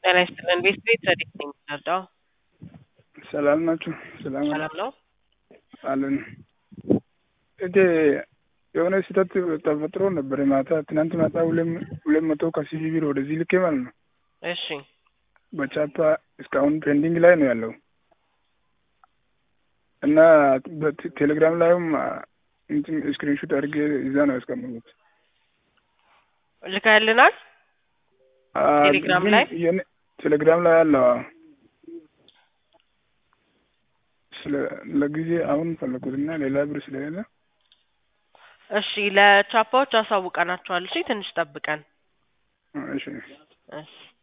ጤና ይስጥልን። ቤት ቤት ረዲት ነኝ የምንረዳው። ሰላም ናችሁ? ሰላም ሰላም ነው። አለን። እቴ የሆነ ስህተት ተፈጥሮ ነበር ማታ ትናንት ማታ ሁለት መቶ ከሲቪ ቢር ወደዚህ ልኬ ማለት ነው። እሺ በቻፓ እስካሁን ፔንዲንግ ላይ ነው ያለው እና በቴሌግራም ላይም እንትን ስክሪንሾት አድርጌ እዛ ነው ያስቀመጡት። ልካልናል ቴሌግራም ላይ ቴሌግራም ላይ አለው። ለጊዜ አሁን ፈለጉትና ሌላ ብር ስለሌለ እሺ ለቻፓዎች አሳውቀናቸዋል። እሺ ትንሽ ጠብቀን እሺ እሺ